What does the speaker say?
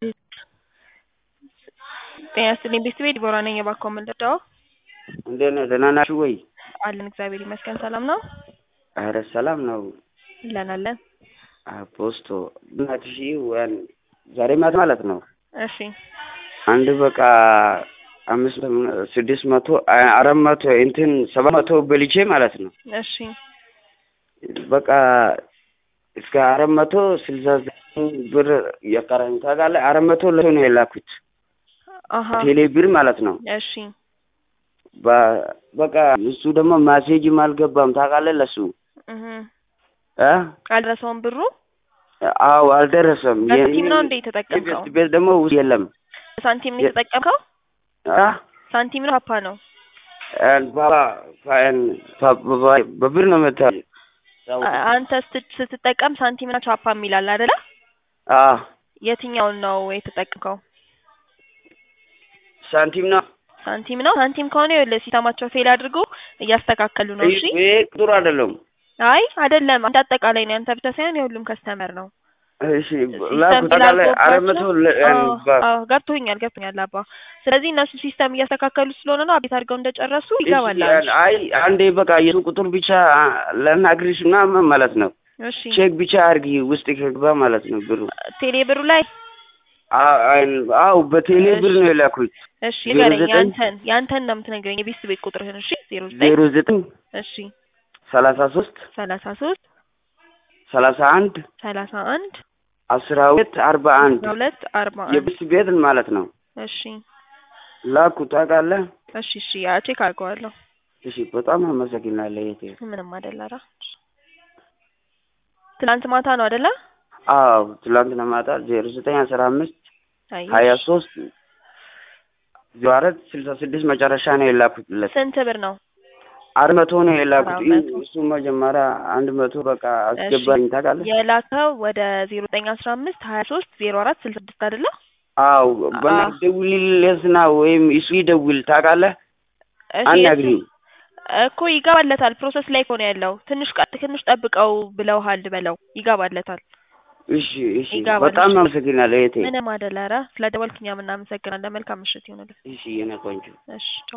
ጤና ይስጥልኝ ቤተሰቤ ዲቦራ ነኝ። እባክዎ ምን ልርዳዎ? እንዴት ነህ? ደህና ናችሁ ወይ? አለን እግዚአብሔር ይመስገን። ሰላም ነው? ኧረ ሰላም ነው። አለን አለን። ፖስቶ እናት ሺ ወን ዛሬ ማታ ማለት ነው። እሺ አንድ በቃ አምስት ስድስት መቶ አራት መቶ እንትን ሰባት መቶ በልቼ ማለት ነው። እሺ በቃ እስከ አራት መቶ ስልሳ ዘጠኝ ብር የቀረኝ ታውቃለህ። አራት መቶ ለሰው ነው የላኩት አሀ ቴሌ ብር ማለት ነው። እሺ በ- በቃ እሱ ደግሞ ማሴጅም አልገባም ታውቃለህ። ለሱ እህ እ አልደረሰውም ብሩ አዎ አልደረሰም። በሳንቲም ነው እንዴ የተጠቀምከው? የቤት ቤት ደግሞ ውስጥ የለም ሳንቲም ነው የተጠቀምከው? አ ሳንቲም ነው ፓፓ ነው? ባባ- ባ- በብር ነው መታ አ- አንተ ስት- ስትጠቀም ሳንቲም እና ቻፓ የሚላል አይደለ? አ የትኛውን ነው የተጠቀምከው? ሳንቲም ነው ሳንቲም ነው። ሳንቲም ከሆነ ይኸውልህ ሲስተማቸው ፌል አድርጎ እያስተካከሉ ነው። እሺ ይሄ ቁጥሩ አይደለም። አይ አይደለም፣ አንተ አጠቃላይ ነው። ያንተ ብቻ ሳይሆን የሁሉም ከስተመር ነው። እሺ ሲስተም ላኩ ታውቃለህ። አራት መቶ ስላልገባቸው ለ- አዎ ባ- አዎ ገብቶኛል ገብቶኛል አባ። ስለዚህ እነሱ ሲስተም እያስተካከሉ ስለሆነ ነው አቤት አድርገው እንደጨረሱ ይገባል። እሺ፣ አይ አንዴ በቃ የሱ ቁጥር ብቻ ለናግሪሽ ምናምን ማለት ነው። እሺ ቼክ ብቻ አድርጊ ውስጥ ከግባ ማለት ነው ብሩ። ቴሌ ብሩ ላይ አ- አይ- አዎ በቴሌ ብር ነው የላኩት። እሺ ዜሮ ንገረኝ። ዘጠኝ ያንተን ያንተን ነው የምትነግረኝ የቤት ቤት ቁጥርህን። እሺ ዜሮ ዘጠኝ ዜሮ ዘጠኝ እሺ ሰላሳ ሶስት ሰላሳ ሶስት ሰላሳ አንድ ሰላሳ አንድ አስራ ሁለት አርባ አንድ አስራ ሁለት አርባ አንድ የብስ ቤት ማለት ነው። እሺ ላኩ ታውቃለህ። እሺ እሺ ያ ቼክ አድርገዋለሁ። እሺ በጣም አመሰግናለሁ እህቴ። ምንም አይደል። ኧረ ትናንት ማታ ነው አይደለ? አዎ ትላንትና ማታ ዜሮ ዘጠኝ አስራ አምስት አይ ሀያ ሶስት ዜሮ አራት ስልሳ ስድስት መጨረሻ ነው የላኩትለት። ስንት ብር ነው? አራት መቶ ነው የላኩት። አራት መቶ። እሱ መጀመሪያ አንድ መቶ በቃ አስገባኝ ታውቃለህ። የላከው ወደ ዜሮ ዘጠኝ አስራ አምስት ሀያ ሶስት ዜሮ አራት ስልሳ ስድስት አይደለ? አዎ አዎ። በእናትህ ደውልለትና ወይም እሱ ይደውል ታውቃለህ። እሺ አናግሪኝ። እኮ ይገባለታል። ፕሮሰስ ላይ እኮ ነው ያለው። ትንሽ ቀ ትንሽ ጠብቀው ብለውሃል በለው። ይገባለታል። እሺ እሺ ይገባል። በጣም እሺ። አመሰግናለሁ እህቴ። ምንም አይደል። ኧረ ስለ ደወልክ እኛም እናመሰግናለን። መልካም ምሽት ይሁንልህ። እሺ የኔ ቆንጆ እሺ ቻው።